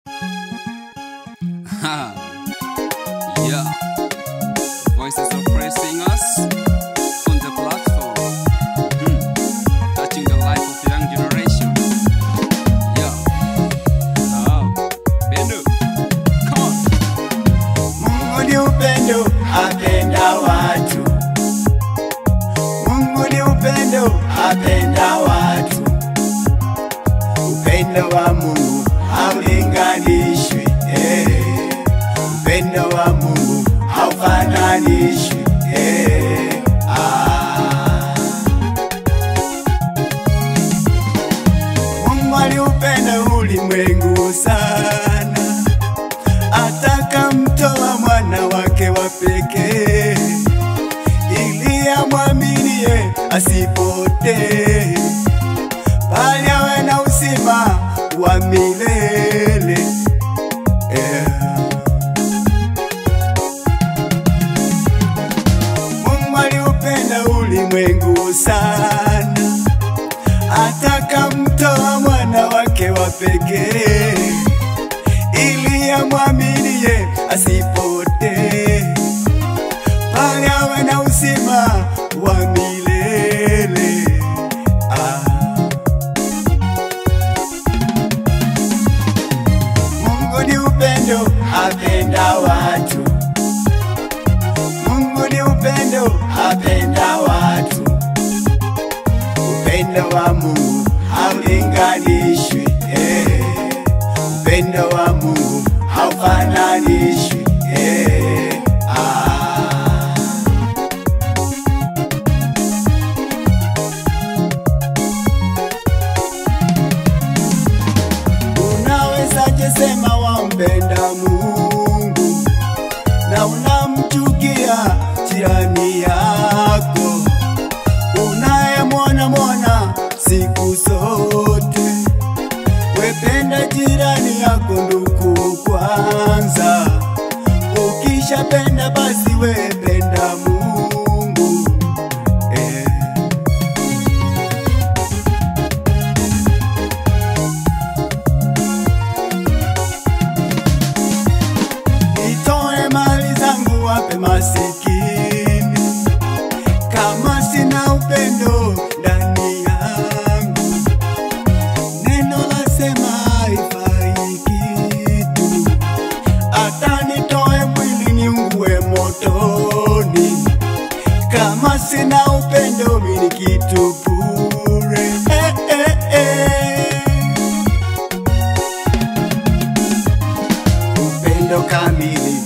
yeah. Voices of praise singers on the platform. Hmm. Touching the life of the young generation. Yeah. Oh. Bendo. Come on. Mungu ni upendo, apenda watu. Mungu ni upendo, apenda watu. Upendo wa Mungu haulinganishwi, eh. Upendo wa Mungu haufananishwi, eh. Ah. Mungu aliupenda ulimwengu sana atakamtoa mwana wake wa pekee ili amwaminie asipotee, bali awe na uzima wa milele. Yeah. Mungu aliupenda ulimwengu sana, atakamtoa mwana wake wa pekee ili amwaminie asipotee, bali awe na uzima wa milele. Ah. Mungu ni upendo, apenda watu. Mungu ni upendo, apenda watu. Upendo wa Mungu haulinganishwi, eh. Upendo wa Mungu haufananishwi, eh. Ah. Unawezaje sema wampenda Mungu na unamchukia jirani yako unayemwona mwona siku zote? Wependa jirani yako ndugu kwanza, ukishapenda basi wependa Mungu eh. Nitoe mali zangu wape masikini, kama sina upendo ndani yangu, neno lasema haifai kitu, hata nitoe mwili niungue motoni, kama sina upendo mimi ni kitu bure. Eh, eh, eh. upendo kamili